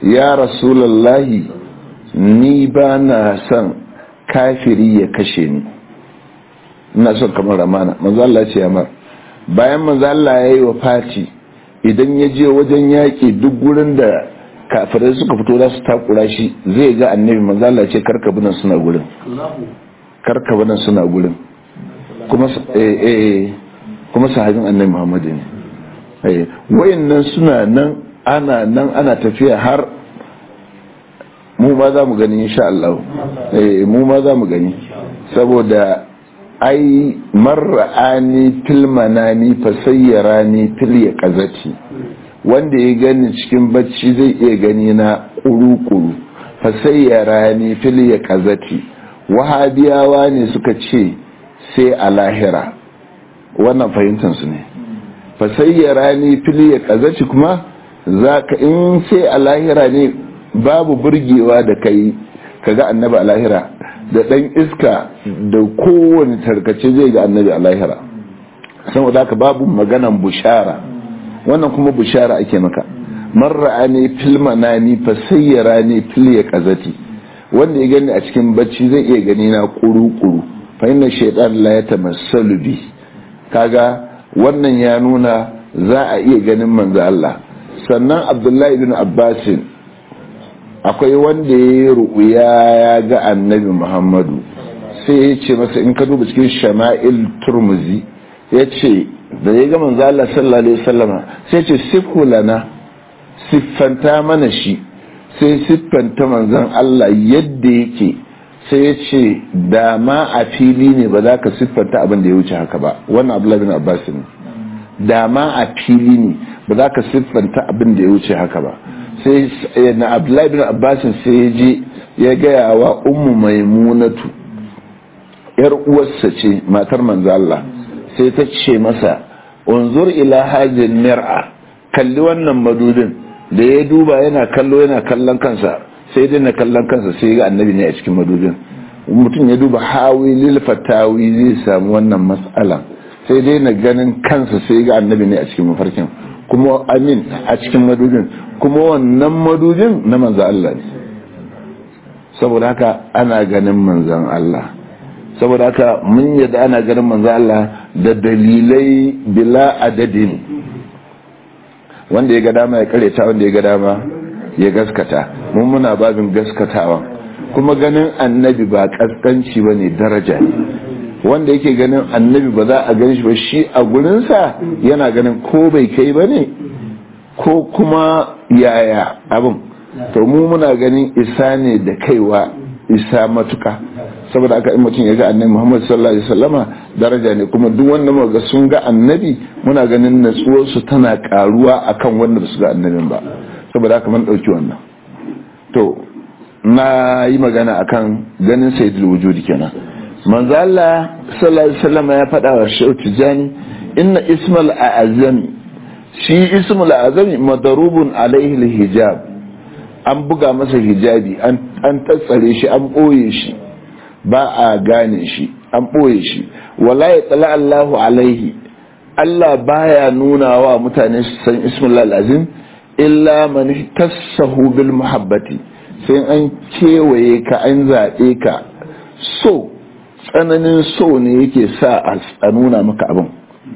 ya rasulallahi ni ba na son kafiri ya kashe ni ina son kamar ramana manzo Allah ce yamar bayan manzo Allah ya yi wa fati idan ya je wajen yaƙi duk gurin da kafirai suka fito za su takura shi zai ga annabi manzo Allah ce karka binan suna gurin karka binan suna gurin kuma eh eh kuma sahabin annabi Muhammad ne eh wayannan suna nan ana nan ana tafiya har mu ma za mu gani insha Allah eh mu ma za mu gani saboda ai marra'ani fil manani fasayyarani fil yaqazati wanda ya gani cikin bacci zai iya gani na kuru-kuru fasayyarani fil yaqazati wahabiyawa ne suka ce sai a lahira wannan fahimtar su ne fasayyarani fil yaqazati kuma zaka in sai a lahira ne babu burgewa da kai kaga annabi a lahira da ɗan iska da kowane tarkace zai ga annabi a lahira saboda haka babu maganan bushara wannan kuma bushara ake maka marra ne filmana ni fa sayyara ne fil ya kazati wanda ya gani a cikin bacci zai iya gani na kuru-kuru fa inna shaytan la yatamassalu bi kaga wannan ya nuna za a iya ganin manzo Allah sannan Abdullahi ibn Abbasin akwai wanda ya yi ru'uya ya ga annabi muhammadu sai ya ce masa in ka duba cikin shama'il turmuzi ya ce da ya ga manzo Allah sallallahu alaihi wasallama sai ce sifhu lana siffanta mana shi sai siffanta manzon Allah yadda yake sai ya ce da ma a fili ne ba za ka siffanta abin da ya wuce haka ba wannan Abdullahi bin Abbas ne da ma a fili ne ba za ka siffanta abin da ya wuce haka ba sai na abdullahi bin abbasin sai ya je ya gaya wa ummu maimunatu yar uwarsa ce matar manzo Allah sai ta ce masa unzur ila hajin mir'a kalli wannan madudin da ya duba yana kallo yana kallon kansa sai dai na kallon kansa sai ga annabi ne a cikin madudin mutum ya duba hawi lil fatawi zai samu wannan mas'ala sai dai na ganin kansa sai ga annabi ne a cikin mafarkin kuma amin a cikin madudin kuma wannan madudin na manzan Allah ne saboda haka ana ganin manzan Allah saboda haka mun yadda ana ganin manzan Allah da dalilai bila adadin wanda ya ga dama ya kareta wanda ya ga dama ya gaskata mun muna babin gaskatawa kuma ganin annabi ba kaskanci ba ne daraja ne wanda yake ganin annabi ba za a gan shi ba shi a gurinsa yana ganin ko bai kai ba ne ko kuma yaya abin to mu muna ganin isa ne da kaiwa isa matuka saboda aka in mutum ya ga annabi Muhammad sallallahu alaihi wasallama daraja ne kuma duk wanda muka ga sun ga annabi muna ganin natsuwar su tana karuwa akan wanda ba su ga annabin ba saboda haka mun dauki wannan to na yi magana akan ganin sayyidul wujudi kenan manzo Allah sallallahu alaihi wasallama ya faɗa wa Shehu Tijani inna ismal a'azami shi ismul azami madarubun alaihi hijab an buga masa hijabi an tatsare shi an ɓoye shi ba a gane shi an ɓoye shi wala ya tsala Allahu alaihi Allah baya nuna wa mutane su san ismul azim illa man tassahu bil muhabbati sai an kewaye ka an zaɓe ka so tsananin so ne yake sa a nuna maka abin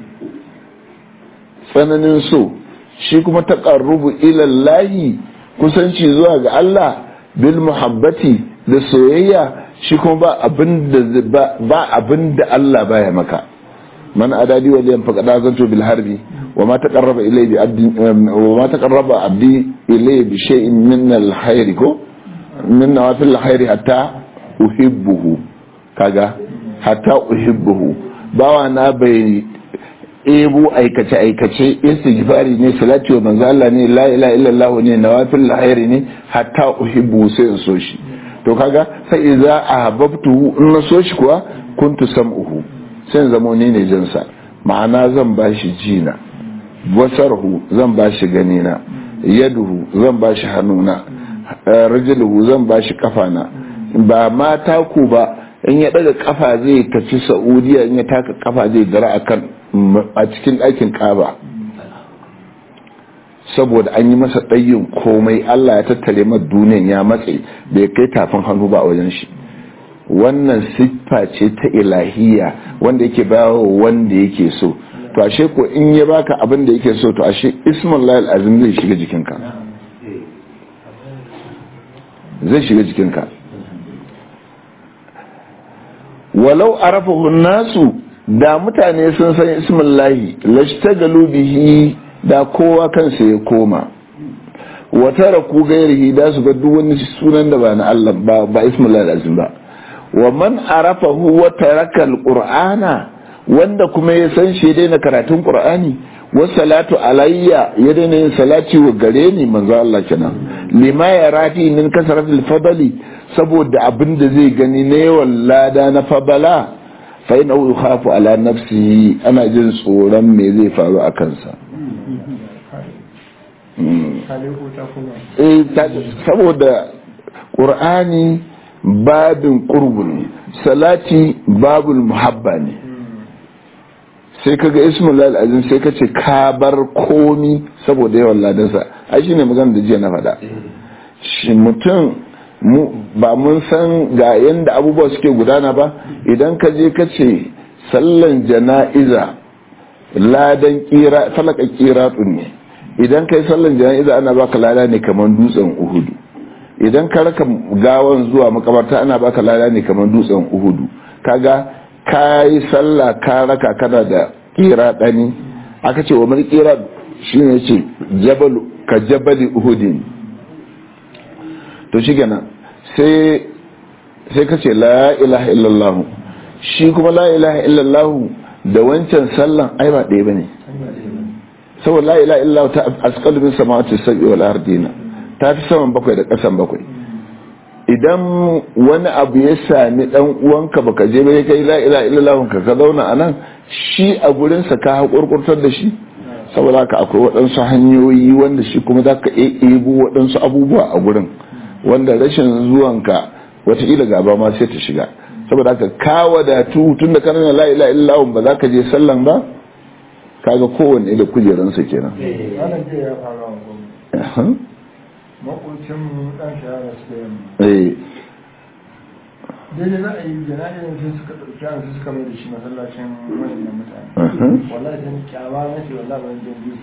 tsananin so shi kuma taqarrubu ila Allah kusanci zuwa ga Allah bil muhabbati da soyayya shi kuma ba abin da ba abin da Allah baya maka man adadi wa liyan faqada zanto bil harbi wa ma taqarraba ilayhi bi abdi wa ma taqarraba abdi ilayhi bi shay'in min al khair ko min nawafil khair hatta uhibbuhu kaga hatta uhibbuhu bawa na bai ebo aikace-aikace istighfari ne salati wa manzo Allah ne la ilaha illallah ne nawafil khairi ne hatta uhibbu sai in so shi to kaga sai idza ahabbtu in na so shi kuwa kuntu sam'uhu sai in zamo ne ne jin sa ma'ana zan bashi jina basarhu zan bashi ganina yaduhu zan bashi hannuna rajuluhu zan bashi kafana ba mata ku ba in ya daga kafa zai tafi saudiya in ya taka kafa zai dara akan a cikin ɗakin ƙaba saboda an yi masa ɗayin komai Allah ya tattare masa duniyan ya matse bai kai tafin hannu ba a wajen shi wannan siffa ce ta ilahiya wanda yake bawa wanda yake so to ashe ko in ya baka abin da yake so to ashe ismullahi azim zai shiga jikinka zai shiga jikinka walau arafahu nasu da mutane sun san ismullahi lashtagalu bihi da kowa kansa ya koma wa taraku gairihi da su ga duk wani sunan da ba na Allah ba ba ismullahi azim ba wa man arafahu wa taraka alqur'ana wanda kuma ya san shi daina karatun qur'ani wa salatu alayya ya daina yin salati wa gare ni manzo Allah kenan lima ya rafi min kasratil fadli saboda abin da zai gani na yawan lada na fabala fa ina yukhafu ala nafsihi ana jin tsoron me zai faru a kansa eh saboda qur'ani babin qurbun salati babul muhabba ne sai kaga ismul azim sai ka ce ka bar komi saboda yawan ladansa ai shine magana da jiya na faɗa shi mutum ba mun san ga yanda abubuwa suke gudana ba idan ka je ka ce sallan jana'iza ladan kira falaka kira ne idan kai sallan jana'iza ana baka lada ne kamar dutsen uhudu idan ka raka gawan zuwa makabarta ana baka lada ne kamar dutsen uhudu kaga ka yi sallah ka raka kana da kira ɗani aka ce wa mai kira shi ne ce ka jabali uhudin to shi gana sai ka ce la ilaha illallahu shi kuma la ilaha illallahu da wancan sallan ai ba ɗaya ba ne saboda la ilaha illallahu ta asqalu min samawati sab'i wal ardina ta fi saman bakwai da ƙasan bakwai idan wani abu ya sami dan uwanka baka je bai kai la ilaha illallah ka ka zauna anan shi a gurin sa ka hakurkurtar da shi saboda haka akwai waɗansu hanyoyi wanda shi kuma za ka ebo waɗansu abubuwa a gurin wanda rashin zuwanka wataƙila gaba ma sai ta shiga saboda haka ka wadatu tun da kana la ilaha illallah ba za ka je sallan ba kaga kowanne da kujeransa kenan makocin dan shahara suka eh daidai za a yi jana'izar sai suka ɗauki an su suka mai da shi masallacin wajen mutane wallahi sai kyama na ce wallahi ban jin biyu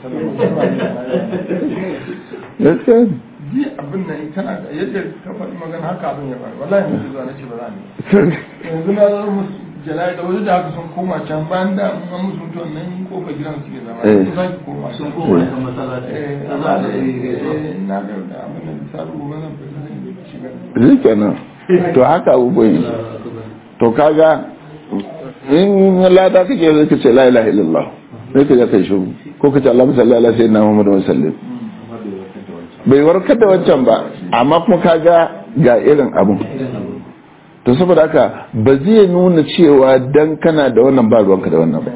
gaskiya ne ji abin nan tana da yadda ka faɗi magana haka abin ya faru wallahi mutu zuwa na ce ba za ni yanzu na zo musu jana'i da wajen da haka sun koma can bayan da an musu mutuwan nan kofa gidan suke zama sun sake koma sun koma kan masallaci eh amma da eh na ga da abin nan sabu gobe zan fita zan shiga zai kenan to haka abubuwan yi to kaga in lada kake zai ka ce la ilaha illallah sai ka kai shiru ko ka ce Allah sallallahu alaihi wasallam Muhammadu wa sallam bai warkar da wancan ba amma kuma kaga ga irin abun to saboda haka ba zai nuna cewa dan kana da wannan ba ruwanka da wannan ba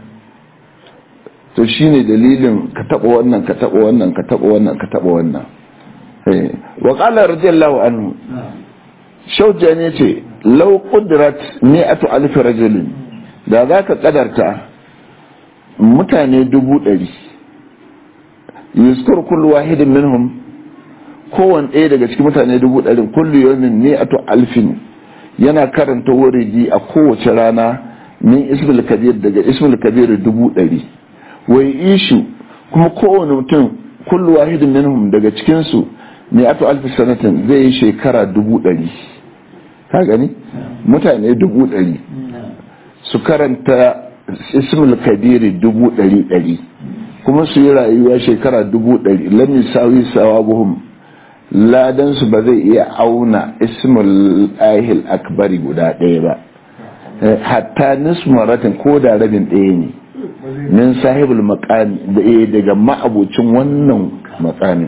to shine dalilin ka taba wannan ka taba wannan ka taba wannan ka taba wannan wa qala radiyallahu anhu shauja ne ce lau kudrat mi'atu alfi rajulin da za ka kadarta mutane dubu ɗari yuskur kullu wahidin minhum kowane ɗaya daga cikin mutane dubu ɗari kullu yawmin mi'atu alfin yana karanta wuridi a kowace rana min ismul kabir daga ismul kabir dubu ɗari wai ishu kuma kowane mutum kullu wahidin minhum daga cikinsu mi'atu alfi sanatin zai yi shekara dubu ɗari ka gani mutane dubu ɗari su karanta ismul kabiri dubu ɗari ɗari kuma su yi rayuwa shekara dubu ɗari lamin sawi sawabuhum ladan su ba zai iya auna ismul ahil akbari guda ɗaya ba hatta nismaratin ko da rabin ɗaya ne min sahibul maqami da daga ma'abucin wannan maqamin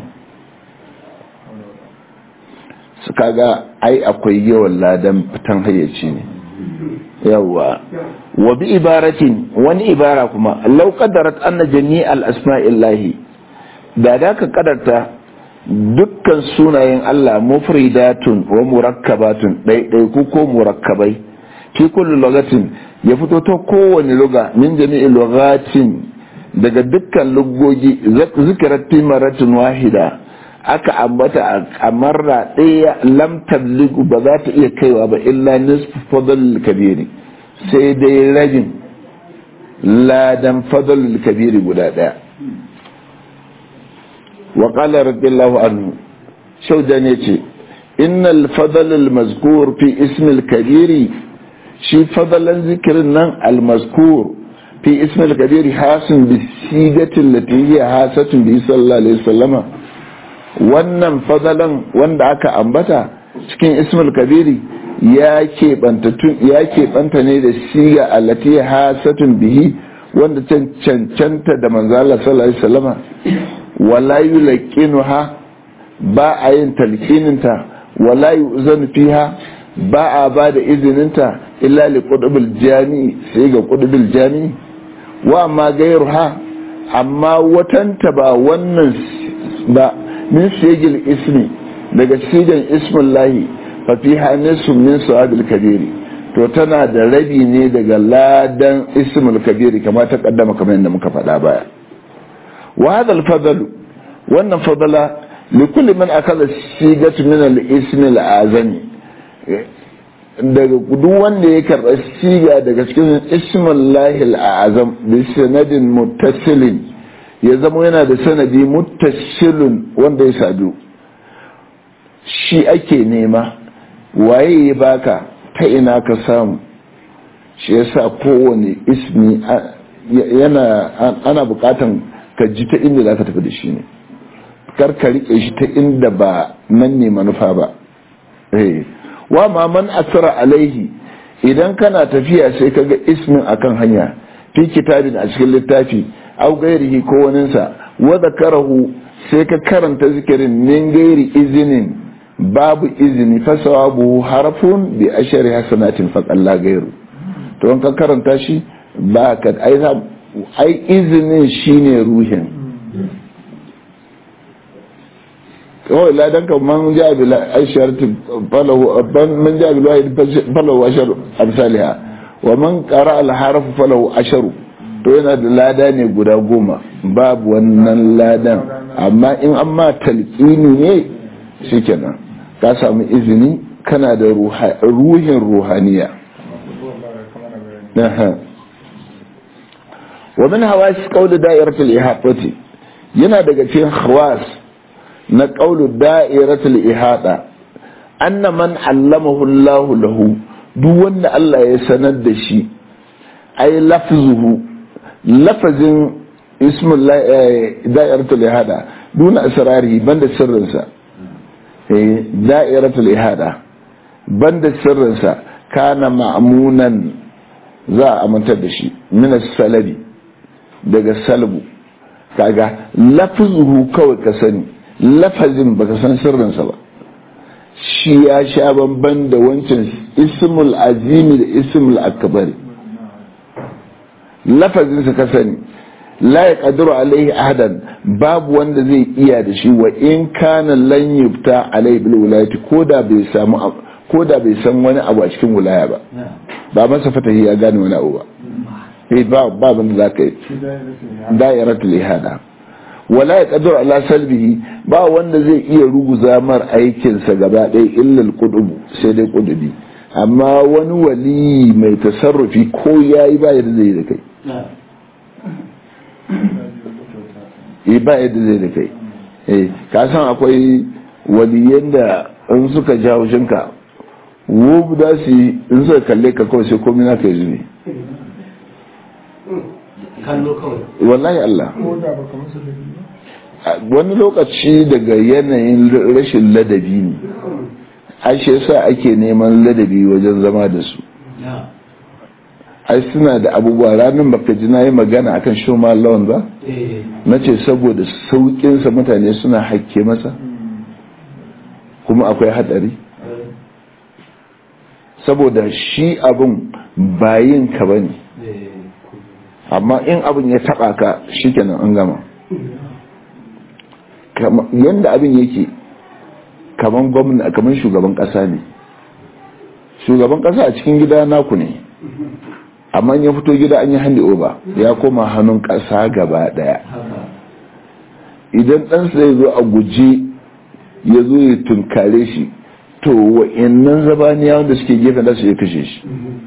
su kaga ai akwai yawan ladan fitan hayyaci ne yawa wa bi ibaratin wani ibara kuma law qadarat anna jami'al asma'illahi da da ka kadarta dukkan sunayen Allah mufridatun wa murakkabatun ɗaiɗai ko ko murakkabai fi kulli lugatin ya fito ta kowane luga min jami'il lugatin daga dukkan lugogi zikirar timaratin wahida aka ambata a marra ɗaya lam tabligu ba za ta iya kaiwa ba illa nisfu fadl kabiri sai dai rabin ladan fadl kabiri guda ɗaya wa qala radiyallahu anhu shauda ne ce innal fadl al mazkur fi ism al kabiri shi fadalan zikirin nan al mazkur fi ism al kabiri hasin bi sigatin lati hiya hasatun bi sallallahu alaihi wasallama wannan fadalan wanda aka ambata cikin ismul kabiri ya keɓanta ne da siga allati hasatun bihi wanda can cancanta da manzala sallallahu alaihi wasallama wala yulaqinuha ba a yin talqininta wala yuzanu fiha ba a ba da izininta illa li qudbil jami sai ga qudbil jami wa amma gairuha amma watanta ba wannan ba min sigil ismi daga sigan ismin lahi fafiha nisu min su'adul kabiri to tana da rabi ne daga ladan ismul kabiri kama ta kaddama kamar yadda muka faɗa baya wa hadha al wannan fadala li kulli man akala sigatu min al-ism al-azami daga duk wanda ya karɓa siga daga cikin ismul lahi al-azam bi sanadin muttasilin ya zama yana da sanadi muttashilun wanda ya sadu shi ake nema waye ya baka ta ina ka samu shi yasa kowane ismi yana ana bukatan ka ji ta inda za ka tafi da shi ne kar ka rike shi ta inda ba nan ne manufa ba wa ma man asara alaihi idan kana tafiya sai ka ga ismin akan hanya fi kitabin a cikin littafi au gairihi ko waninsa wa zakarahu sai ka karanta zikirin min gairi izinin babu izini fa sawabu harfun bi ashari hasanatin fa qalla gairu to in ka karanta shi ba ka ai ai izinin shine ruhin kawai ladan kan man ja bi ashar falahu man ja bi wahid falahu ashar amsalha wa man qara al harf falahu asharu to yana da lada ne guda goma babu wannan ladan amma in an ma talqini ne shikenan ka samu izini kana da ruhin ruhaniya wa min hawas qawl da'iratul ihadati yana daga cikin hawas na qawl da'iratul ihada anna man allamahu Allah lahu duk wanda Allah ya sanar da shi ay lafzuhu lafazin ismul da'iratul ihada duna asrari banda sirrinsa da'iratul ihada banda sirrinsa kana ma'munan za a amintar da shi minas salabi daga salbu kaga lafzuhu kawai ka sani lafazin baka san sirrinsa ba shi ya sha bamban da wancan ismul azimi da ismul akbari lafazinsa ka sani la ya kadiru alaihi ahadan babu wanda zai iya da shi wa in kana lan yubta alaihi bil wilayati koda bai samu koda bai san wani abu a cikin wilaya ba ba masa fatahi ya gane wani abu ba eh ba ba ban da zaka yi da'iratul ihada wala ya kadiru ala salbihi ba wanda zai iya ruguza mar aikin sa gaba ɗaya illa al sai dai qudubi amma wani wali mai tasarrufi ko yayi ba yadda zai da kai e ba yadda zai da kai eh ka san akwai waliyan da in suka ja haushinka wubu da su in suka kalle ka kawai sai komai naka yanzu ne kallo kawai wallahi Allah ko da baka musu da wani lokaci daga yanayin rashin ladabi ne ashe yasa ake neman ladabi wajen zama da su ai suna da abubuwa ranar baka ji na yi magana akan shoma lawan ba na ce saboda sauƙinsa mutane suna hakke masa kuma akwai hadari saboda shi abin bayin ka ba ne amma in abin ya taba ka shi kenan an gama yadda abin yake kaman gwamna kaman shugaban kasa ne shugaban kasa a cikin gida naku ne amma ya fito gida an yi handi over ya koma hannun ƙasa gaba ɗaya idan ɗansa ya zo a guje ya zo ya tunkare shi to wa'annan zabaniya wanda suke gefen da su ya kashe shi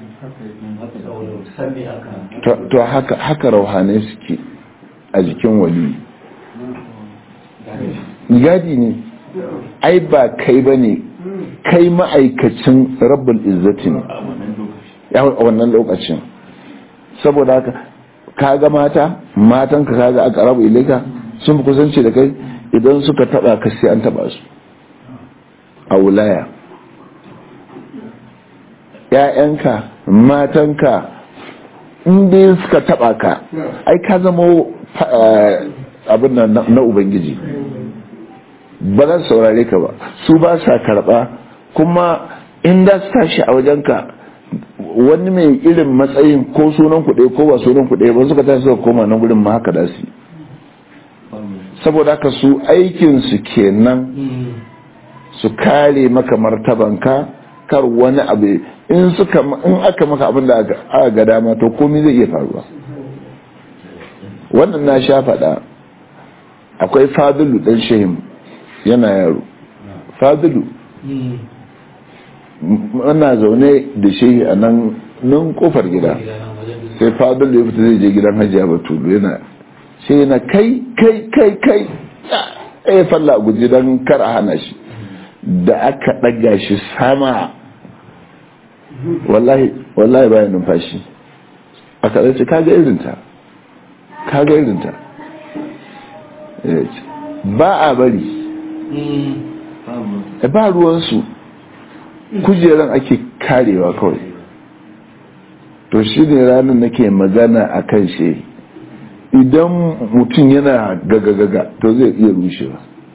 to haka haka rauhanai suke a jikin wali gadi ne ai ba kai ba ne kai ma'aikacin rabbul izzati ne a wannan lokacin saboda haka kaga mata matan ka kaga aka rabu ilaika sun fi kusanci da kai idan suka taba ka sai an taba su a wulaya ‘ya'yanka matanka inda suka taba ka ai ka zama abin na ubangiji ba za su saurare ka ba su ba sa karba kuma inda su tashi a wajenka wani mai irin matsayin ko sunan kuɗe ko ba sunan kuɗe ba suka tashi suka koma na gurin ma haka da su saboda haka su aikinsu kenan su kare maka martabanka kar wani abu in suka in aka maka abin da aka ga dama to komai zai iya faruwa wannan na sha faɗa akwai fadilu ɗan shehim yana yaro fadilu ana zaune da shehi a nan nan kofar gida sai fadilu ya fita zai je gidan hajiya batulu yana sai yana kai kai kai kai ya falla a guji don kar a hana shi da aka ɗaga shi sama wallahi wallahi bayan numfashi aka ɗace kaga irinta kaga irinta ba a bari ba ruwansu kujeran ake karewa kawai to shi ne ranar nake magana a kan shi idan mutum yana gagagaga to zai iya rushewa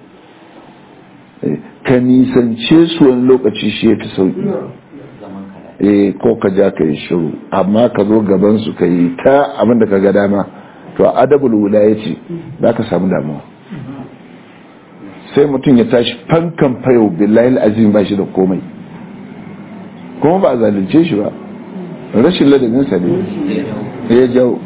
ka nisance su wani lokaci shi ya fi sauki eh ko ka ja ka yi shiru amma ka zo gaban su ka yi ta abinda ka ga dama to adabul wulaya ce za ka samu damuwa sai mutum ya tashi fankan fayo billahi azim ba shi da komai kuma ba a zalunce shi ba rashin ladabinsa ne ya jawo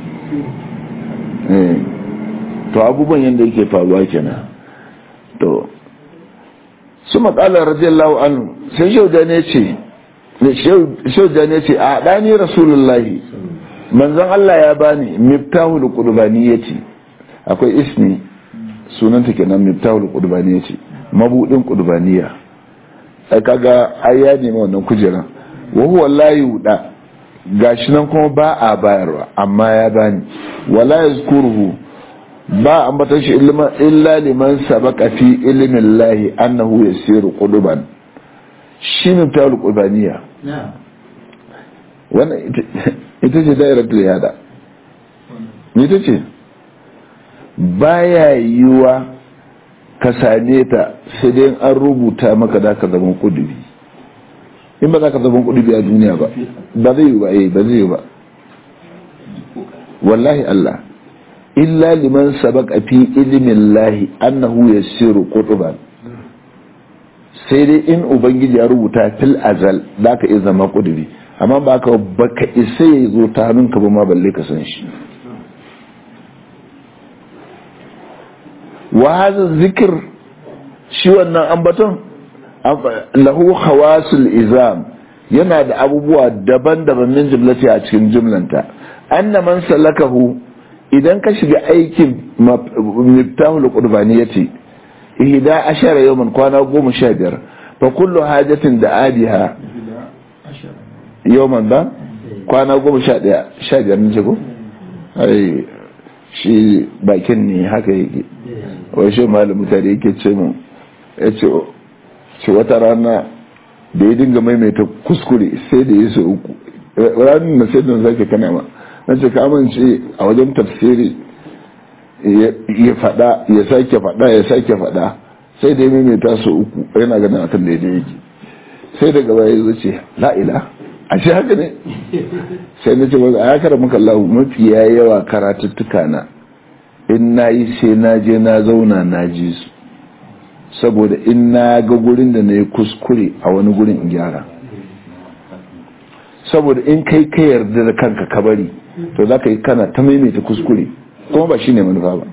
to abubuwan yadda yake faruwa kenan to su matsalar radiyallahu anhu sai shauda ne ce shauda ne ce a ɗani rasulullahi manzon Allah ya bani miftahul qurbaniyati akwai ismi sunanta kenan miftahul qurbaniyati mabudin qurbaniya ai kaga ai ya nemi wannan kujeran wa huwa la yuda gashi nan kuma ba a bayarwa amma ya bani wala yazkuruhu ba ambata shi illa liman sabaka fi ilmin lahi annahu yasiru quluban shi ne ta qubaniya wannan ita ce dairatul yada ita ce baya yiwa ka same ta sai dai an rubuta maka da ka zama kudubi in ba za ka zama kudubi a duniya ba ba zai yi ba eh ba zai yi ba wallahi Allah illa liman sabaka fi ilimin lahi annahu yasiru qutuban sai dai in ubangiji ya rubuta fil azal da ka iya zama kudubi amma ba ka baka isa ya zo ta hannunka ba ma balle ka san shi wa hadha zikr shi wannan ambaton lahu khawasul izam yana da abubuwa daban-daban min jumlati a cikin jumlanta anna man salakahu idan ka shiga aikin miftahul qurbaniyati ihda ashara yawman kwana goma sha biyar fa kullu hajatin da adiha yawman ba kwana goma sha daya sha biyar ne ko ai shi bakin ne haka yake wai shi malamu tare yake ce mu yace ce wata rana da ya dinga maimaita kuskure sai da ya so uku ranar na sai da zake kana ma na ce ka amince a wajen tafsiri ya fada ya sake fada ya sake fada sai da ya maimaita su uku yana ganin akan da yake sai daga baya ya ce la'ila a shi haka ne sai na ce wanda a yakar muka lahu mafi yawa karatuttuka na in na yi sai na je na zauna na ji su saboda in na ga gurin da na yi kuskure a wani gurin in gyara saboda in kai ka yarda da kanka ka bari to za ka yi kana ta maimaita kuskure kuma ba shi ne manufa ba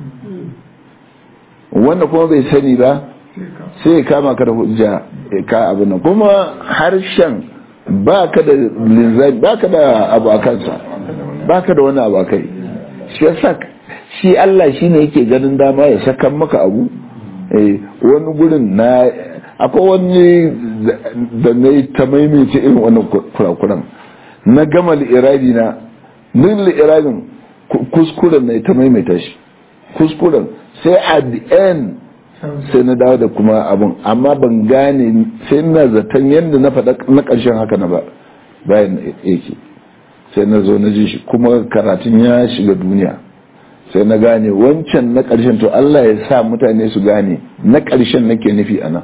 wanda kuma bai sani ba sai ya kama ka da hujja ya ka abin nan kuma harshen ba ka da linzami ba ka da abu a kansa ba ka da wani abu a kai shi yasa shi Allah shi ne yake ganin dama ya sakan maka abu wani gurin na akwai wani da na yi ta maimaita irin wannan kurakuran na gama li'irabi na nin li'irabin kuskuren na ta maimaita shi kuskuren sai at the end sai na dawo da kuma abun amma ban gane sai na zaton yadda na faɗa na ƙarshen haka na ba bayan yake sai na zo na ji shi kuma karatun ya shiga duniya sai na gane wancan na ƙarshen to Allah ya sa mutane su gane na ƙarshen nake nufi a nan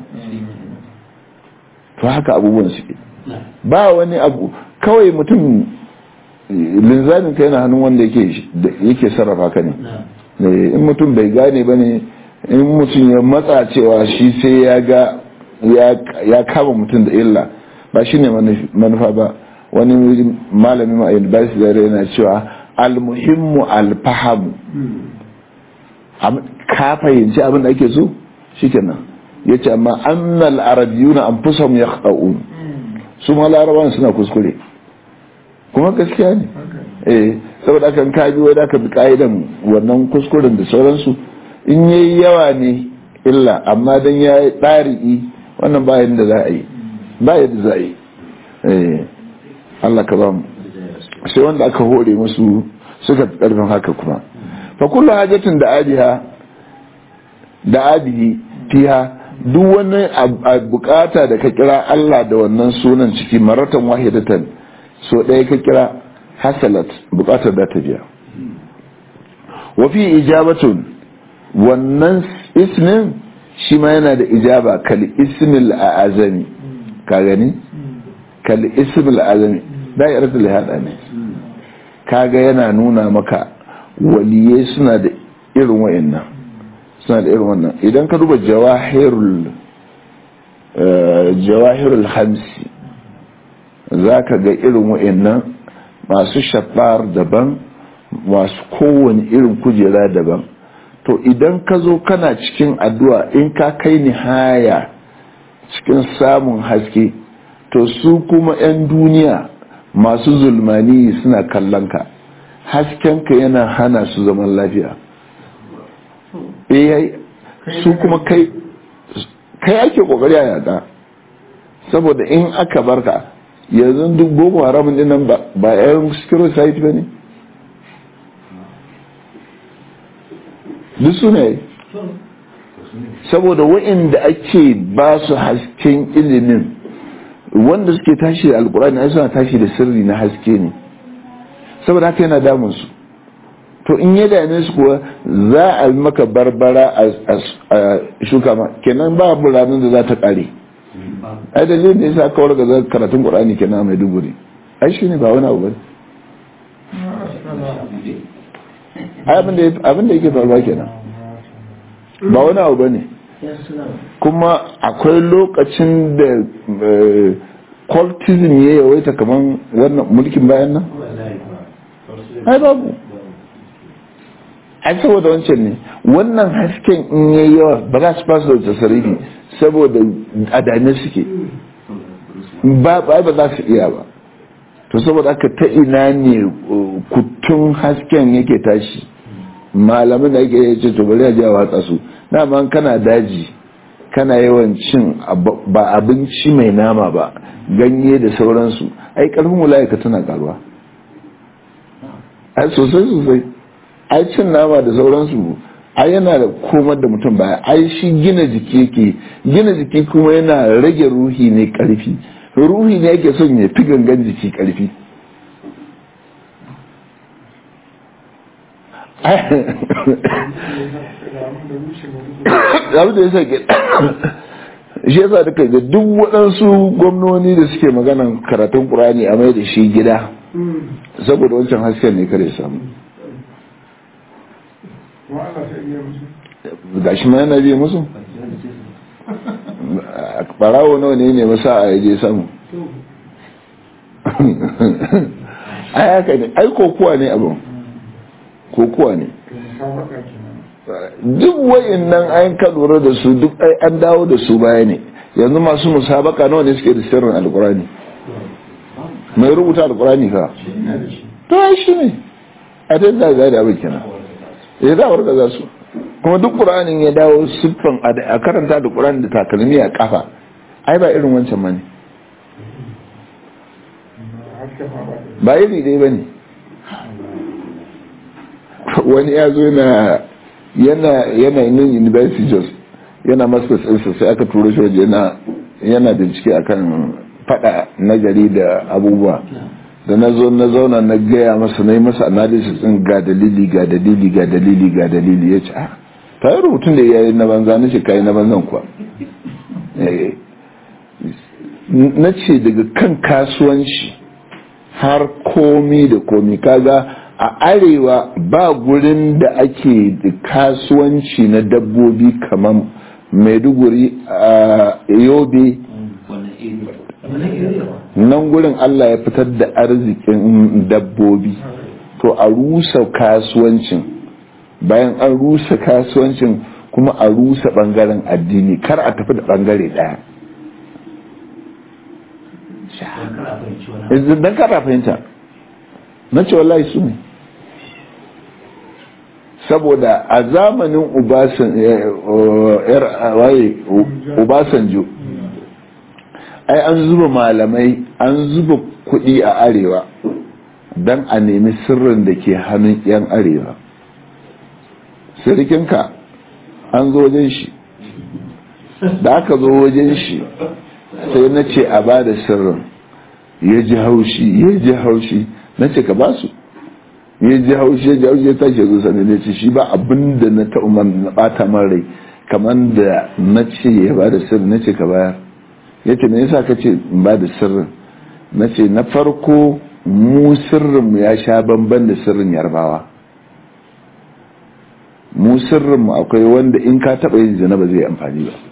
to haka abubuwan suke ba wani abu kawai mutum linzamin ka yana hannun wanda yake sarrafa ka ne in mutum bai gane ba ne in mutum ya matsa cewa shi sai ya ga ya kama mutum da illa ba shi ne manufa ba wani malamin a university da yana cewa almuhimmu alfahamu ka fahimci abin da ake so shikenan ya ce amma annal arabiyuna an fusam ya su ma larabawan suna kuskure kuma gaskiya ne eh saboda kan kaji wai da ka bi ka'idan wannan kuskuren da sauransu in yayi yawa ne illa amma dan ya yi ɗari'i wannan ba yadda za a yi ba yadda za a yi eh Allah ka ba mu sai wanda aka hore musu suka karfin haka kuma fa kullu hajatin da adiha da adihi fiha duk wani bukata da ka kira Allah da wannan sunan ciki maratan wahidatan so ɗaya ka kira hasalat bukatar da ta biya wa fi ijabatun wannan ismin shi ma yana da ijaba kal ismil azami ka gani kal ismil azami da'iratul hada ne kaga yana nuna maka waliyai suna da irin wayannan suna da irin wannan idan ka duba jawahirul jawahirul hamsi zaka ga irin wayannan masu shafar daban masu kowane irin kujera daban to idan ka zo kana cikin addu'a in ka kai nihaya cikin samun haske to su kuma 'yan duniya masu zulmani suna kallon ka haskenka yana hana su zaman lafiya eh su kuma kai kai ake kokari a yada saboda in aka barka yanzu duk boko haramun din nan ba yan security site ba ne duk su ne saboda wa'inda ake ba su hasken ilimin wanda suke tashi da alkurani ai suna tashi da sirri na haske ne saboda haka yana damun su to in ya dame su kuwa za a yi maka barbara a shuka ma kenan ba ranar da za ta kare ai dalilin da yasa kawar ga karatun qur'ani kenan mai duburi ai shine ba wani abu bane ai abin da yake faruwa kenan ba wani abu bane kuma akwai lokacin da cultism ya yawaita kamar wannan mulkin bayan nan ai babu ai saboda wancan ne wannan hasken in yayi yawa ba za su fasa da tasarifi saboda adane suke ba ba za su iya ba to saboda aka ta ina ne kutun hasken yake tashi malamin da yake yace to bari a ji a watsa su dama kana daji kana yawan cin ba abinci mai nama ba ganye da sauransu ai karfin wulayaka tana karuwa ai sosai sosai ai cin nama da sauransu ai yana da komar da mutum baya ai shi gina jiki yake gina jiki kuma yana rage ruhi ne karfi ruhi ne yake son ya fi gangan jiki karfi abu da ya sa ke shi yasa duka ga duk waɗansu gwamnoni da suke maganan karatun ƙurani a mai da shi gida saboda wancan hasken ne kare samu ga shi ma yana biye musu ɓarawo nawa ne ne masa a yaje samu ai haka ne ai kokuwa ne abin kokuwa ne duk wayin nan an ka lura da su duk ai an dawo da su baya ne yanzu masu musabaka nawa ne suke da sirrin alkurani mai rubuta alkurani ka to ai shi ne a dai za ga da abin kenan ya za warka za su kuma duk qur'anin ya dawo siffan a karanta da qur'ani da takalmi a kafa ai ba irin wancan ma ne ba iri dai ba ne wani ya zo yana yana yana yin university jos yana masters ɗinsa sai aka turo shi waje yana yana bincike akan fada na gari da abubuwa da na zo na zauna na gaya masa na yi masa analysis ɗin ga dalili ga dalili ga dalili ga dalili ya ce ah ta yi rubutun da ya yi na banza na ce ka yi na banzan kuwa na ce daga kan kasuwanci har komi da komi kaga a arewa ba gurin da ake da kasuwanci na dabbobi kamar maiduguri a yobe nan gurin allah ya fitar da arzikin dabbobi to a rusa kasuwancin bayan an rusa kasuwancin kuma a rusa bangaren addini kar a tafi da bangare daya don kara fahimta na ce wallahi su ne saboda a zamanin ubasanjo ai an zuba malamai an zuba kudi a arewa don a nemi sirrin da ke hannun 'yan arewa sirikinka an zo wajen shi da aka zo wajen shi sai na ce a ba da sirrin ya ji haushi ya ji haushi na ce ka ba su ya ji haushi ya ji haushi ya tashi zo sani ne ce shi ba abin da na ta'umar na bata man rai kamar da na ce ya ba da sirrin na ce ka bayar ya ce me yasa ka ce in ba da sirrin na ce na farko mu sirrinmu ya sha bamban da sirrin yarbawa mu sirrinmu akwai wanda in ka taɓa yin zina ba zai amfani ba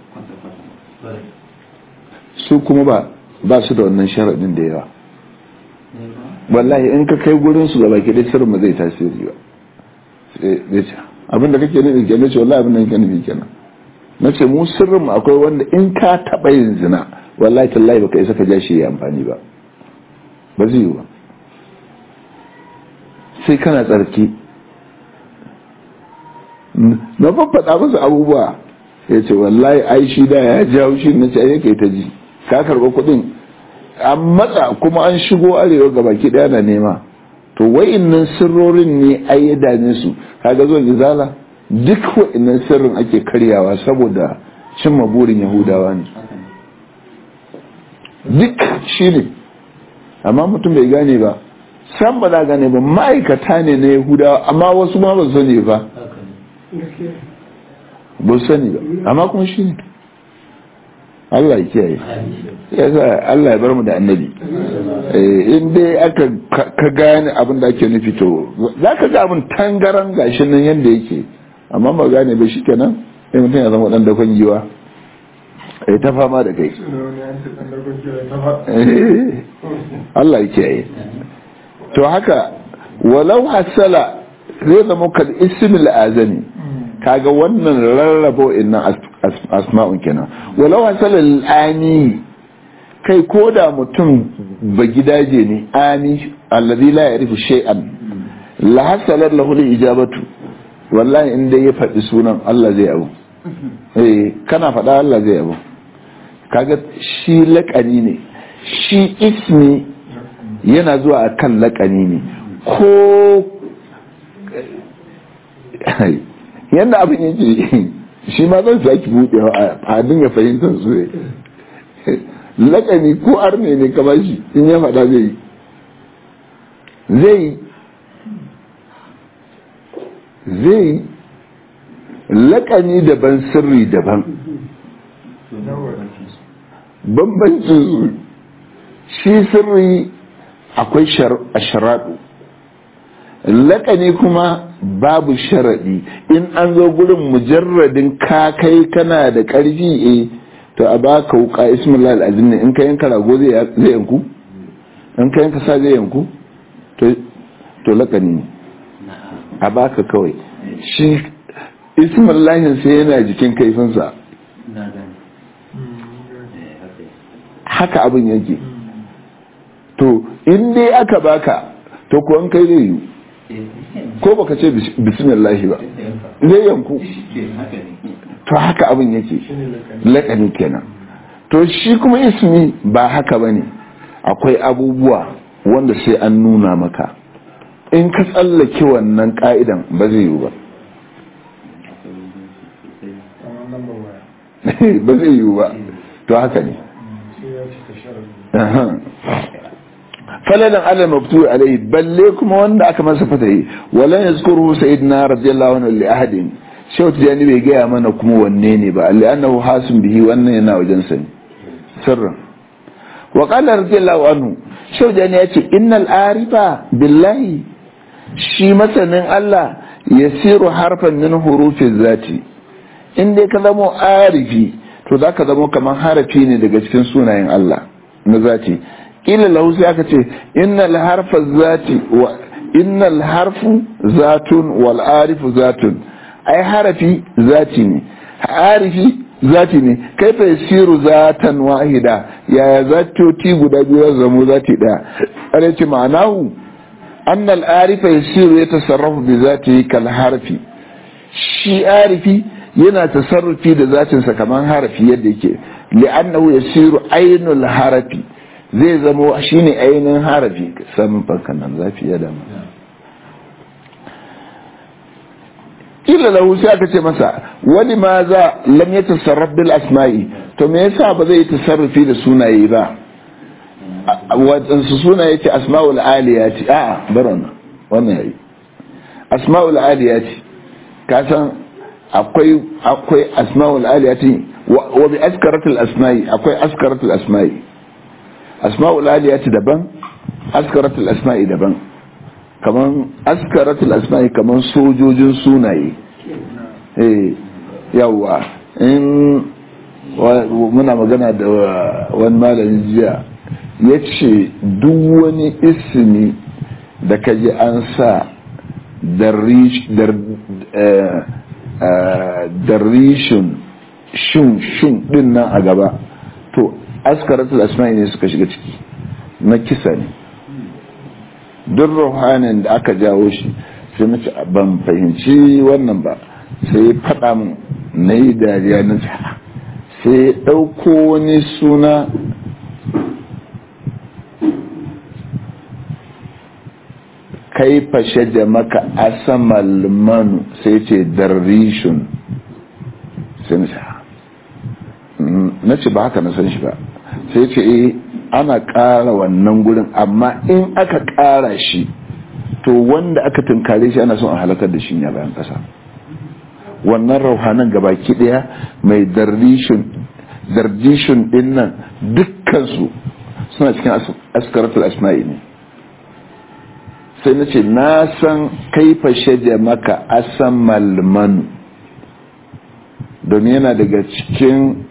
su kuma ba ba su da wannan sharaɗin da yawa wallahi in ka kai gurin su gaba ke dai sirrin zai tasiri ba sai ce abinda kake nufi kenan ce wallahi abinda kake nufi kenan na ce mu sirrin mu akwai wanda in ka taɓa yin zina wallahi tallahi baka isa ka ja shi ya amfani ba ba zai yi ba sai kana tsarki na faffaɗa masa abubuwa ya ce wallahi ai shi da ya jawo shi na ce yake ta ji ka karɓa kuɗin an matsa kuma an shigo arewa ga baki ɗaya na nema to wa'innan sirrorin ne ai ya dame su kaga zuwa izala duk wa'innan sirrin ake karyawa saboda cimma burin yahudawa ne duk shi ne amma mutum bai gane ba san ba za gane ba ma'aikata ne na yahudawa amma wasu ma ba sani ba ba sani ba amma kuma shi ne Allah ya kiyaye ya sa Allah ya bar mu da annabi in dai aka ka gane abin da ake nufi to za ka ga abin tangaran gashi nan yadda yake amma ba gane ba shi kenan sai mutum ya zama dan dakon giwa ai ta fama da kai Allah ya kiyaye to haka walau hasala zai zama kal ismil azami kaga wannan rarrabo innan asma'un kenan walau hasalal ani kai koda mutum ba gidaje ne ani alladhi la ya'rifu shay'an la hasalat lahu ijabatu wallahi in dai ya faɗi sunan Allah zai abu eh kana faɗa Allah zai abu kaga shi laƙani ne shi ismi yana zuwa akan laƙani ne ko yadda abin yake shi ma zan saki buɗewa a fadin ya fahimtar su ne lakani ko arne ne ka bashi in ya faɗa zai yi zai zai lakani daban sirri daban bambancin su shi sirri akwai sharaɗu lakani kuma babu sharaɗi in an zo gurin mujarradin ka kai kana da ƙarfi e to a baka wuka ismillah al'azim ne in ka yanka rago zai yanku in ka yanka sa zai yanku to lakani ne a baka kawai shi ismin lahin sai yana jikin kaifinsa haka abin yake to in dai aka baka to ko an kai zai yi ko baka ce bismillahi ba zai yanku to haka abin yake lakani kenan to shi kuma ismi ba haka bane akwai abubuwa wanda sai an nuna maka in ka tsallake wannan ka'idan ba zai yiwu ba ba zai yiwu ba to haka ne falalan ala mabtu alai balle kuma wanda aka masa fatayi walan yazkuru sayyidina radiyallahu anhu li ahadin shawt jani bai gaya mana kuma wanne ne ba alli annahu hasim bihi wannan yana wajen sani sirran wa qala radiyallahu anhu shawt jani ya ce innal arifa billahi shi masanin Allah yasiru harfan min hurufi zati in dai ka zamo arifi to zaka zamo kamar harafi ne daga cikin sunayen Allah na zati kila lahu sai aka ce innal harfa zati wa innal harfu zatun wal arifu zatun ai harafi zati ne arifi zati ne kai fa yasiru zatan wahida yaya zatoti guda biyu zamo zati daya ana ce ma'anahu annal arifa yasiru yatasarrafu bi zatihi kal harfi shi arifi yana tasarrufi da zatinsa kamar harafi yadda yake li'annahu yasiru ainul harafi zai zama shine ainihin harafi samun fankan nan zafi ya dama kila lahu sai aka ce masa wani ma za lam ya tasarraf bil asma'i to me yasa ba zai tasarrufi da sunaye ba wadansu sunaye ce asma'ul aliyati a'a baron wannan yayi asma'ul aliyati ka san akwai akwai asma'ul aliyati wa bi askaratul asma'i akwai askaratul asma'i asma'ul aliyati daban askaratul asma'i daban kaman askaratul asma'i kaman sojojin sunaye eh yawa in muna magana da wani malamin jiya ya ce duk wani ismi da kaji an sa darishin shun shun din nan a gaba to askaratul asma'i ne suka shiga ciki na kisa ne duk ruhanin da aka jawo shi sai na ce ban fahimci wannan ba sai ya faɗa min na yi dariya na sai ya ɗauko wani suna kai fashe da maka asamal manu sai ce darishun sai na ce na ce ba haka na san shi ba sai ce eh ana ƙara wannan gurin amma in aka ƙara shi to wanda aka tunkare shi ana son a halakar da shi ne bayan ƙasa wannan rauhanan gabaki ɗaya mai dardishun ɗin nan dukkansu suna cikin askaratul asma'i ne sai na ce na san kaifa shaje maka asan malmanu domin yana daga cikin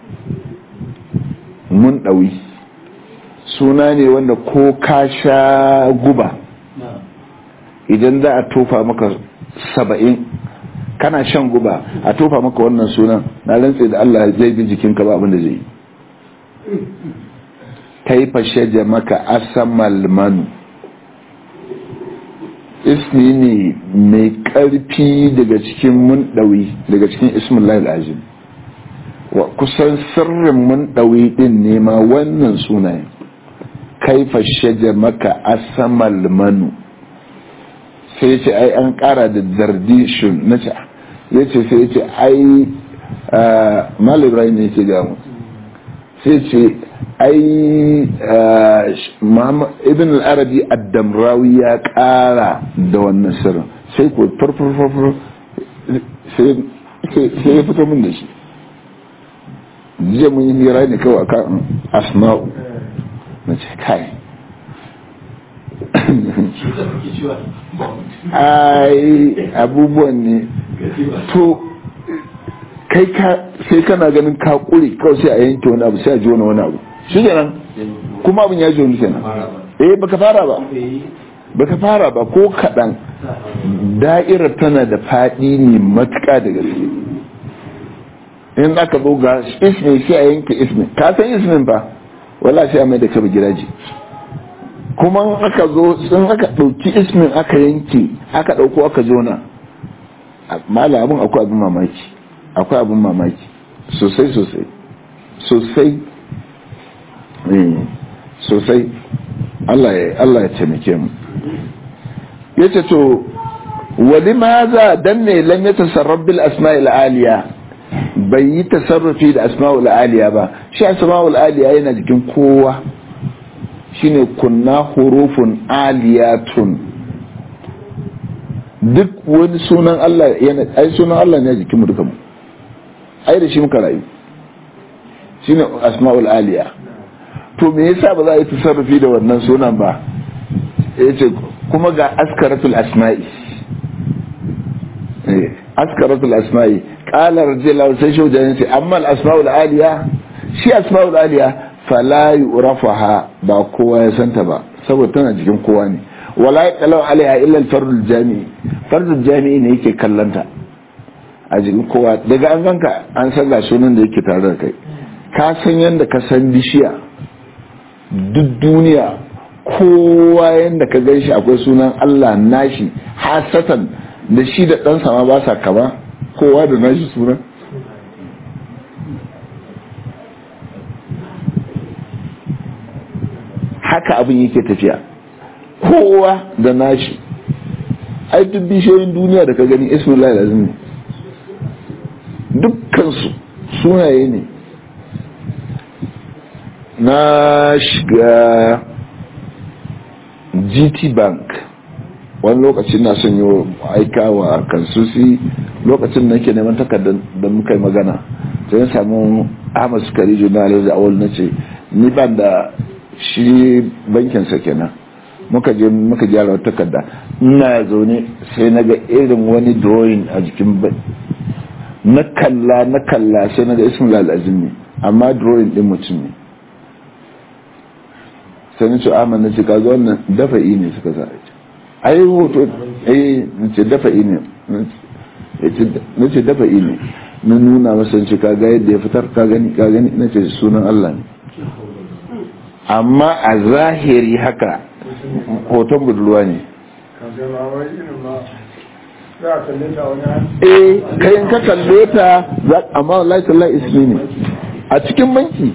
mun ɗawi suna ne wanda ko ka sha guba idan za a tofa maka saba'in kana shan guba a tofa maka wannan sunan na rantse da Allah zai bi jikinka ba abin da zai yi kaifa shaje maka asamal manu ismi ne mai ƙarfi daga cikin mun ɗawi daga cikin ismin lahil azim wa kusan sirrin mun ɗawi ɗin ne ma wannan sunayen kaifa shaje maka asamal manu sai ce ai an ƙara da dardishun na ce ya ce sai ce ai mal ibrahim ne ce gamu sai ce ai ibn al-arabi ad-damrawi ya ƙara da wannan sirrin sai ko farfarfarfar sai ya fito min da shi jiya mun yi hira ne kawai kan asma'u na ce kai ai abubuwan ne to kai ka sai kana ganin ka kure kawai sai a yanke wani abu sai a ji wani wani abu shi kenan kuma abin ya ji wani kenan eh baka fara ba baka fara ba ko kaɗan da'irar tana da faɗi ne matuƙa da gaske in aka zo ga ismin sai a yanke ismin ka san ismin ba wala sai a mai da ka gidaje kuma in aka zo in aka ɗauki ismin aka yanke aka ɗauko aka jona mala abin akwai abin mamaki akwai abin mamaki sosai sosai sosai sosai Allah ya Allah ya taimake mu yace to wali maza dan ne lam yatasarraf bil asma'il aliya bai yi tasarrufi da asma'ul aliya ba shi asma'ul aliya yana jikin kowa shine kunna hurufun aliyatun duk wani sunan Allah yana ai sunan Allah ne jikin mu duka mu ai da shi muka rayu shine asma'ul aliya to me yasa ba za a yi tasarrufi da wannan sunan ba yace kuma ga askaratul asma'i askaratul asma'i qala rajulun sai shaujan sai amma al asma'ul aliya shi asma'ul aliya fala yu'rafaha ba kowa ya santa ba saboda tana jikin kowa ne wala yaqalu alaiha illa al fardul jami'i fardul jami'i ne yake kallanta a jikin kowa daga an ganka an san ga sunan da yake tare da kai ka san yanda ka san bishiya duk duniya kowa yanda ka gan shi akwai sunan Allah nashi hasatan da shi da ɗansa ma ba sa kama kowa da nashi sunan haka abin yake tafiya kowa da nashi ai duk bishiyoyin duniya da ka gani ismullah lazim ne dukkansu sunaye ne na shiga gt bank wani lokacin na son yi aika wa kansusi lokacin da ke neman takardar da muka yi magana sai samu ahmad sukari juna da awal na ce ni ban da shi bankinsa kenan muka je muka gyara wata takarda ina zaune sai na ga irin wani drawing a jikin na kalla na kalla sai na ga ismail azim ne amma drawing din mutum ne sai na ce ahmad na ce kaga wannan dafa'i ne suka sa ai hoto eh na ce dafa'i ne na ce dafa'i ne na nuna masa ce kaga yadda ya fitar ka gani ka gani na ce sunan Allah ne amma a zahiri haka hoton budurwa ne eh kayan ka kalle ta amma wallahi tallahi ismi ne a cikin banki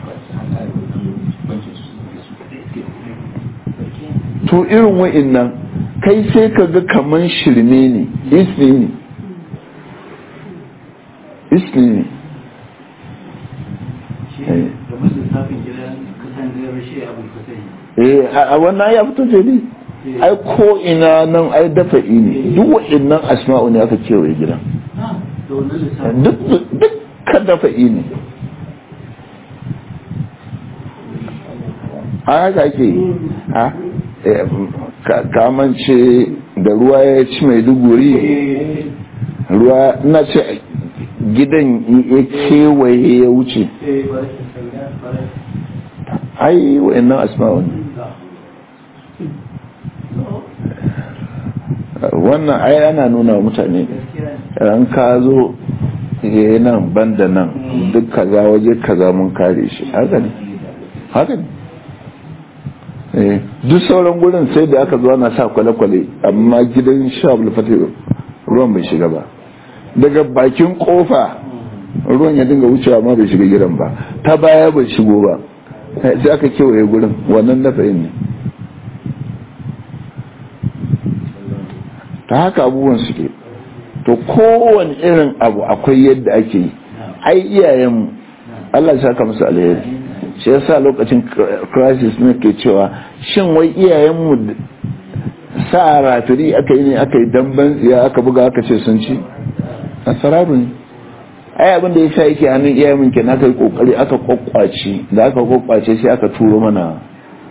to irin wa'innan kai sai ka ga kaman shirme ne ismi ne ismi ne eh a wannan ya fito ce ne ai ko ina nan ai dafa'i ne duk wa'innan asma'u ne aka kewaye gidan duk ka dafa'i ne a haka ake ha kamance da ruwa ya ci mai duguri ruwa na ce gidan ya kewaye ya wuce ai wa'annan asma'u ne wannan ai ana nuna wa mutane an ka zo nan banda nan duk kaza waje kaza mun kare shi haka ne haka ne duk sauran gurin sai da aka zo ana sa kwale-kwale amma gidan shabul fatih ruwan bai shiga ba daga bakin kofa ruwan ya dinga wucewa ma bai shiga gidan ba ta baya bai shigo ba sai aka kewaye gurin wannan nafayin ne ta haka abubuwan suke to kowane irin abu akwai yadda ake yi ai iyayenmu Allah ya saka musu alheri shi yasa lokacin crisis ne ke cewa shin wai iyayenmu sa rafiri aka yi ne aka yi damban tsiya aka buga aka ce sun ci asararu ne ai abin da ya sa yake hannun iyayen kenan aka yi kokari aka kwakwace da aka kwakwace sai aka turo mana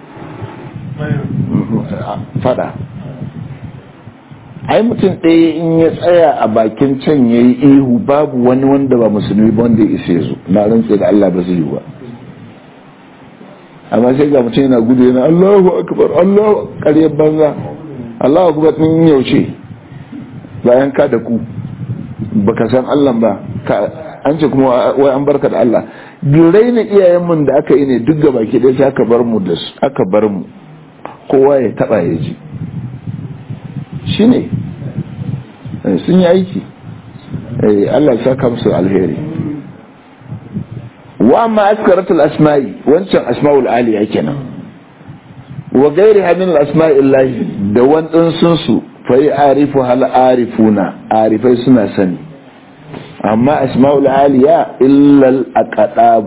fada ai mutum ɗaya in ya tsaya a bakin can ya yi ihu babu wani wanda ba musulmi ba wanda ya isa zo na rantse da Allah ba zai yi ba amma sai ga mutum yana gudu yana Allahu akbar Allahu ƙaryar banza Allahu akbar din yaushe bayan ka da ku baka san Allah ba an ce kuma wai an barka da Allah birai na iyayen mun da aka yi ne duk gaba ke dai aka bar mu da su aka bar mu kowa ya taba ya ji shine sun yi aiki Allah ya saka musu alheri wa amma askaratul asma'i wancan asma'ul aliya kenan wa gairi min asma'illahi da wandan sun su fa arifu hal arifuna arifai suna sani amma asma'ul aliya illa al aqdab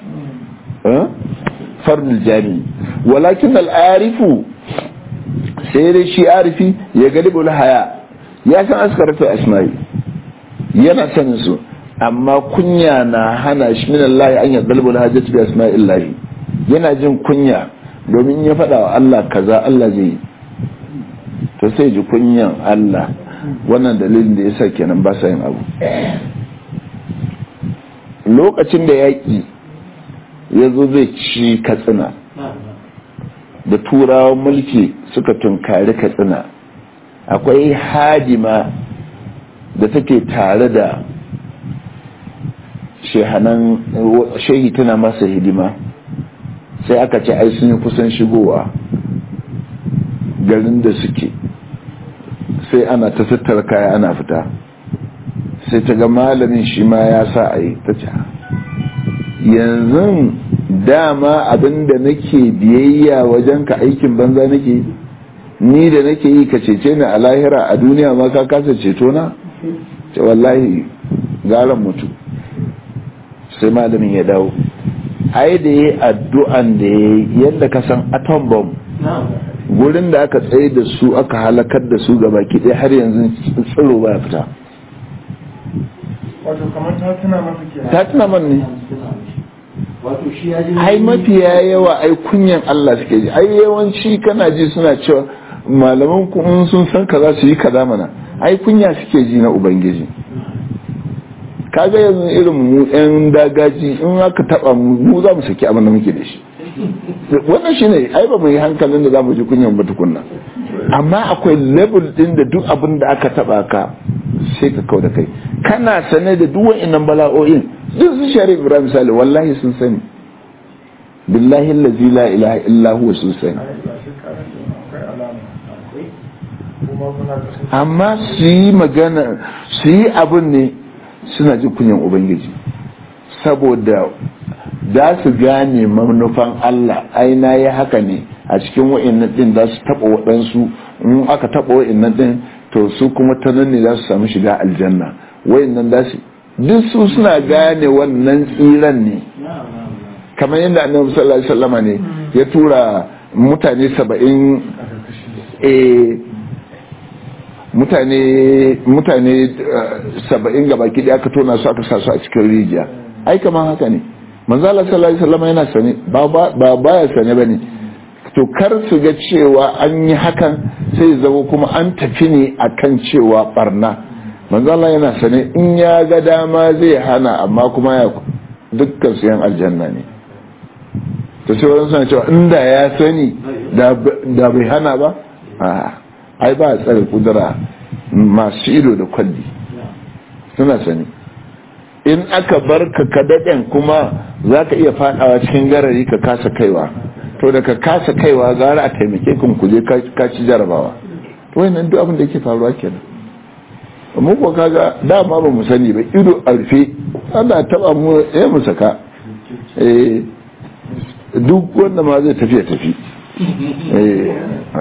fardul jami walakin al arifu sai dai shi arifi ya galibul haya ya san askaratul asma'i yana sanin su amma kunya na hana shi min Allah an yadda albul hajjat bi asma'illahi yana jin kunya domin ya faɗa wa Allah kaza Allah zai yi to sai ji kunyan Allah wannan dalilin da yasa kenan ba sa yin abu lokacin da yaƙi ya zo zai ci katsina da turawan mulki suka tunkari katsina akwai hadima da take tare da shehanan shehi tana masa hidima sai aka ce ai sun yi kusan shigowa garin da suke sai ana ta tattara kaya ana fita sai ta ga malamin shi ma ya sa a yi ta ce yanzu dama abinda nake biyayya wajen ka aikin banza nake ni da nake yi ka cece ni a lahira a duniya ma ka kasa ceto na ce wallahi garan mutu sai malamin ya dawo ai da ya addu'an da ya yadda ka san atom bomb gurin da aka tsaye da su aka halakar da su gaba ki har yanzu tsiro ba fita wato kamar ta tuna masa kenan ta tuna man ne wato shi ya ji ai mafiya yawa ai kunyan Allah suke ji ai yawanci kana ji suna cewa malaman kun sun san kaza su yi kaza mana ai kunya suke ji na ubangiji kaga yanzu irin mu yan dagaji in aka taba mu mu za mu saki abin da muke da shi wannan shine ai ba mu yi hankalin da za mu ji kunyan ba tukunna amma akwai level din da duk abin da aka taba ka sai ka kau da kai kana sane da duk wa'annan bala'o'in duk su shari ibrahim misali wallahi sun sani billahi allazi la ilaha illa huwa sun sani akwai alama kuma kuna kasan amma su yi magana su yi abin ne suna ji kunyan ubangiji saboda za su gane manufan Allah ai na yi haka ne a cikin wa'annan din za su taɓa waɗansu in aka taɓa wa'annan din to su kuma ta nan ne za su samu shiga aljanna wa'annan za su duk su suna gane wannan tsiran ne kamar yadda annabi sallallahu alaihi wasallama ne ya tura mutane saba'in eh, mutane mutane saba'in gaba ki aka tona su aka sa su a cikin rijiya ai kamar haka ne manzo Allah sallallahu alaihi wasallam yana sane ba ba baya sane bane to kar su ga cewa an yi hakan sai zama kuma an tafi ne akan cewa barna manzo Allah yana sane in ya ga dama zai hana amma kuma ya dukkan su yan aljanna ne to sai wani suna cewa inda ya sani da bai hana ba a ai ba a tsare kudura masu ido da kwalli suna sani in aka bar ka kadaden kuma za ka iya fadawa cikin garari ka kasa kaiwa to da ka kasa kaiwa gara a taimake kun kuje ka ci jarabawa to wannan duk abin da yake faruwa kenan mu ko kaga dama ba mu sani ba ido a rufe ana taba mu ya mu saka eh duk wanda ma zai tafi ya tafi eh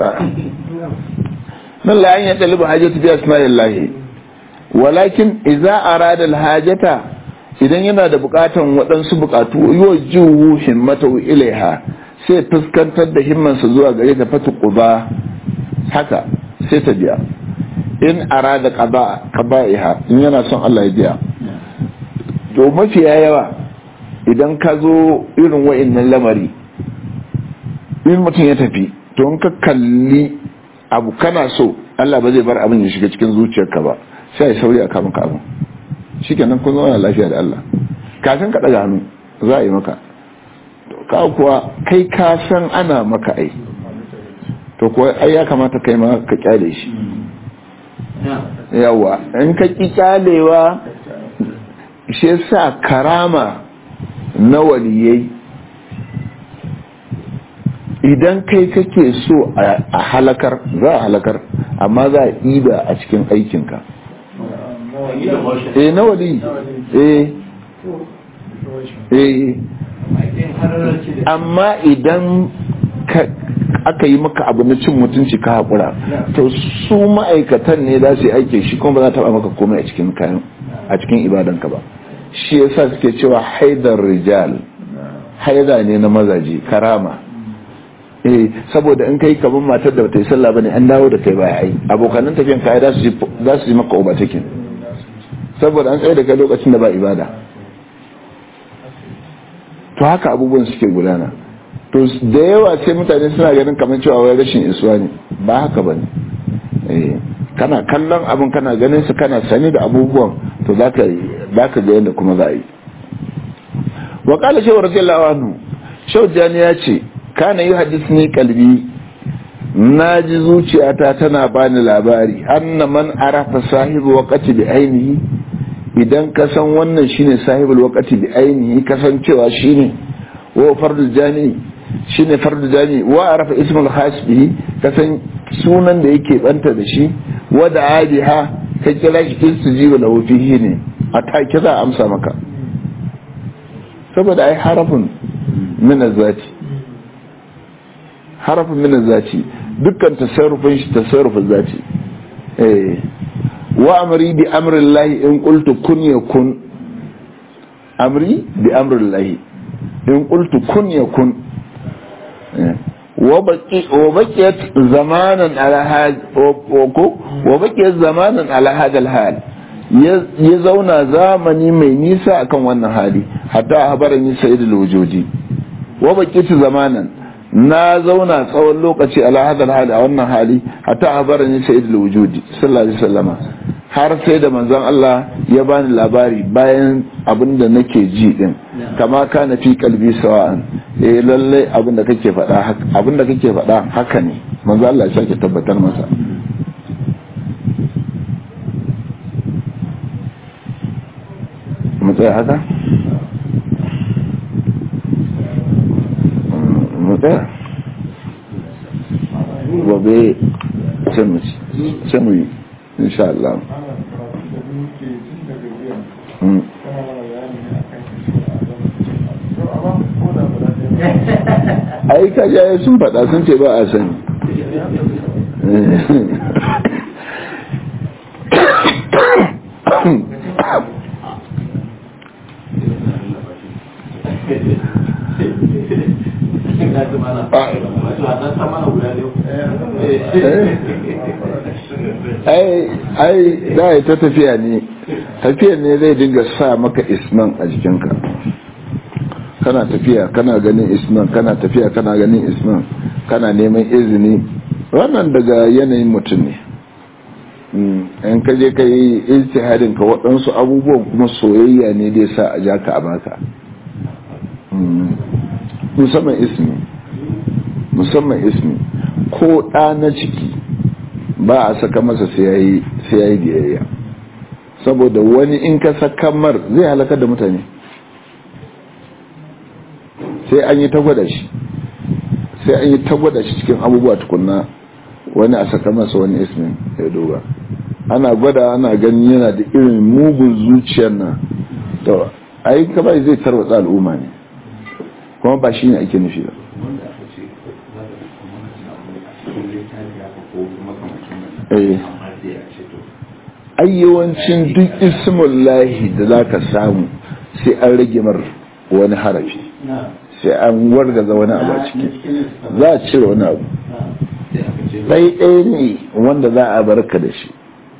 nan la an yadda hajatu bi asma'illahi walakin idza arada alhajata idan yana da bukatan waɗansu bukatu yuwajjihu himmatahu ilaiha sai fuskantar da himmansa zuwa gare ta fatu quba haka sai ta biya in arada qada qaba'iha in yana son Allah ya biya to mafiya yawa idan ka zo irin wa'annan lamari in mutum ya tafi to in ka kalli abu kana so Allah ba zai bar abin ya shiga cikin zuciyarka ba sai ya sauri a kama ka abin shikenan kun zama lafiya da Allah kafin ka daga hannu za a yi maka ka kuwa kai ka san ana maka ai to kuwa ai ya kamata kai ma ka kyale shi yawa in ka ki kyalewa shi yasa karama na waliyai idan kai kake so a halakar za a halakar amma za a iba a cikin aikinka eh na wali eh eh amma idan aka yi maka abu na cin mutunci ka haƙura to su ma'aikatan ne za su yi aiki shi kuma ba za ta maka komai a cikin kayan a cikin ibadanka ba shi yasa suke cewa haidar rijal haida ne na mazaje karama eh saboda in kai kaman matar da bata yi sallah bane an dawo da kai baya ai abokanan tafiyan kai za su za su yi maka overtaking saboda an tsaye da kai lokacin da ba ibada to haka abubuwan suke gudana to da yawa sai mutane suna ganin kamar cewa wai rashin isuwa ne ba haka bane eh kana kallon abin kana ganin su kana sani da abubuwan to zaka zaka ga yadda kuma za a yi wa qala shaw radiyallahu anhu shaw jani ya ce kana yi hadisni kalbi na ji zuciyata tana bani labari anna man arafa sahibu waqati bi ainihi idan ka san wannan shine sahibul waqati bi ainihi kasancewa shine wa fardul jani shine fardul jani wa arafa ismul khas bihi kasan sunan da yake banta da shi wa da adiha ka kira shi istijibu lahu fihi ne a take za a amsa maka saboda ai harafin min zati harafin min zati dukkan tasarrufin shi tasarrufin zati eh wa amri bi amri llahi in qultu kun yakun amri bi amri llahi in qultu kun yakun wa baqi wa baqiyat zamanan ala hal wa baqiyat zamanan ala hadal hal ya zauna zamani mai nisa akan wannan hali hatta habarani sayyidul wujudi wa baqiyat zamanan na zauna tsawon lokaci ala hadal hali a wannan hali hatta habarani sayyidul wujudi sallallahu alaihi wasallama har sai da manzon Allah ya bani labari bayan abin da nake ji din kama kana fi kalbi sawa'an eh lalle abin da kake faɗa abin da kake faɗa haka ne manzon Allah ya sake tabbatar masa mu tsaya haka mu tsaya gobe sai mu yi insha Allah ai kajaye sun faɗa sun ce ba a sani ai za a yi ta tafiya ne tafiyar ne zai dinga sa maka isman a jikinka kana tafiya kana ganin isman kana tafiya kana ganin isman kana neman izini wannan daga yanayin mutum ne in ka je ka yi ijtihadin ka waɗansu abubuwan kuma soyayya ne dai sa a ja ka a baka musamman ismi musamman ismi ko ɗa na ciki ba a saka masa sai ya yi biyayya saboda wani in ka saka mar zai halakar da mutane sai an yi ta gwada shi sai an yi ta gwada shi cikin abubuwa tukunna wani a saka masa wani ismin ya duba ana gwada ana ganin yana da irin mugun zuciyar na to ai ka bai zai tarwatsa al'umma ne kuma ba shi ne ake nufi ba ai yawancin duk ismullahi da za ka samu sai an rage mar wani harafi sai an wargaza wani abu a ciki za a cire wani abu sai ɗaya ne wanda za a barka da shi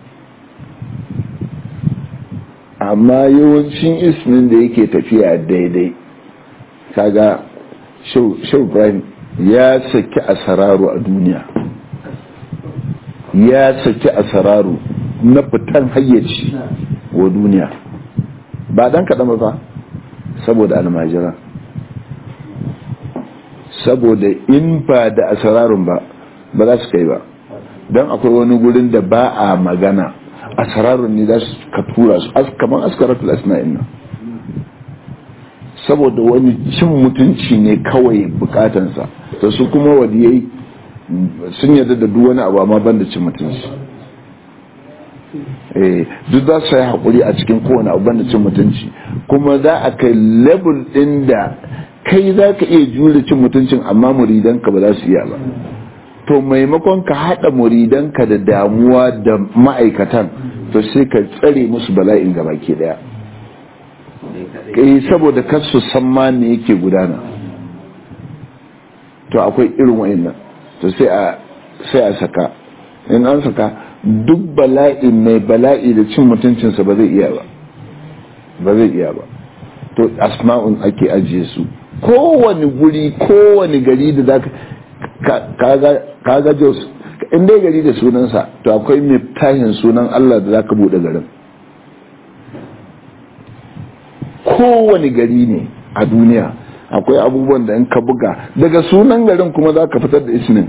amma yawancin ismin da yake tafiya daidai kaga shau ibrahim ya saki asararu a duniya ya saki asararu na fitan hayyaci wa duniya ba dan kaɗan ba saboda almajira saboda in ba da asararun ba ba za su kai ba don akwai wani gurin da ba a magana asararun ne za su ka tura su kamar askaratul asna'in nan saboda wani cin mutunci ne kawai bukatansa to su kuma wadiyai sun yarda da duk wani abu amma ban da cin mutunci duk za su yi haƙuri a cikin kowane abu ban da cin mutunci kuma za a kai level ɗin da kai za ka iya jure cin mutuncin amma muridanka ba za su iya ba to maimakon ka haɗa muridanka da damuwa da ma'aikatan to sai ka tsare musu bala'in gaba ke ɗaya kai saboda kar su san ma me yake gudana to akwai irin wa'annan to sai a sai a saka in an saka duk bala'i mai bala'i da cin mutuncinsa ba zai iya ba ba zai iya ba to asma'un ake ajiye su kowane guri kowane gari da za ka ga jos in dai gari da sunansa to akwai mai tashin sunan Allah da za ka buɗe garin kowane gari ne a duniya akwai abubuwan da in ka buga daga sunan garin kuma za ka fitar da ismin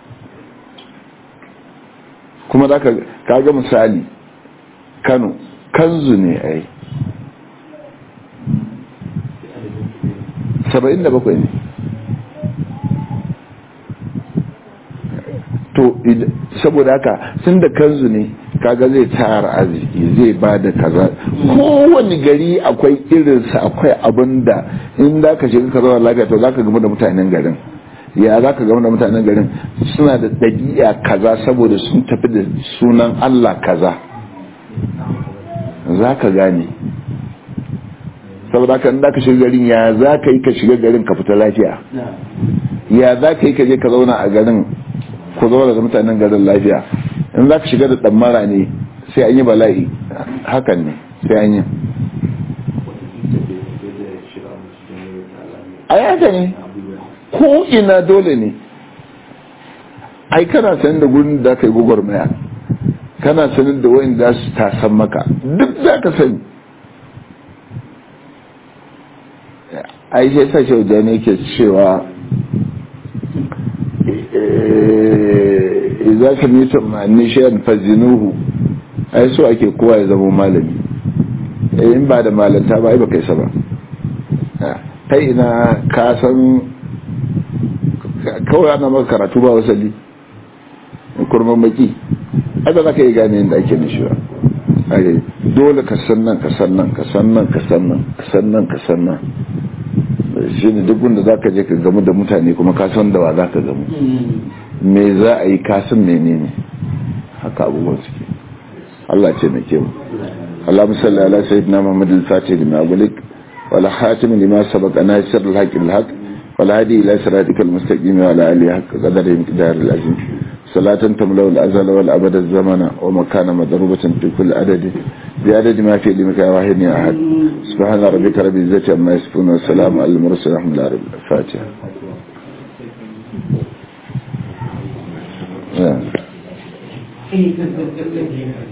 kuma za ka ga misali kano kanzu ne ai saba'in da bakwai ne to saboda haka sun da kanzu ne kaga zai tara arziki zai ba da kaza kowane gari akwai irinsa akwai abin da in za ka shiga ka zama lafiya to za ka gama da mutanen garin ya za ka gama da mutanen garin suna da ɗabi'a kaza saboda sun tafi da sunan allah kaza za ka gane saboda haka in za ka shiga garin ya za ka yi ka shiga garin ka fita lafiya ya za ka yi ka je ka zauna a garin ku zauna da mutanen garin lafiya in za ka shiga da ɗammara ne sai an yi bala'i hakan ne sai an yi a yaka ne ko ina dole ne ai kana sanin da gurin da ka yi gwagwarmaya kana sanin da wayan da su tasan maka duk za ka sani ai sai sa shi wajen yake cewa za ka mita ma'anni shayan fazinuhu ai so ake kowa ya zama malami in ba da malanta ba ai ba kai ba ta ina ka san kawai ana maka karatu ba wasali kurman maki ai ba za ka yi gane yadda ake nishi ba dole ka san nan ka san nan ka san nan ka san nan ka san nan ka san nan shi ne duk wanda za ka je ka gamu da mutane kuma ka san da wa za ka gamu me za a yi kasan menene haka abubuwan suke Allah ce mai kyau Allah musalli ala sayyidina Muhammad al-Fatih lima gulik wala hatim lima sabaqa nasir al-haq al-haq wala hadi ila siratikal mustaqim wa ala alihi haqq qadari miqdar al-azim salatan tamlau al-azal wal abad az-zamana wa makana madrubatan fi kulli adad bi adad ma fi limika wahid ya ahad subhana rabbika rabbil izzati amma yasifun wa salamun al-mursalin alhamdulillahi rabbil fatiha Yeah.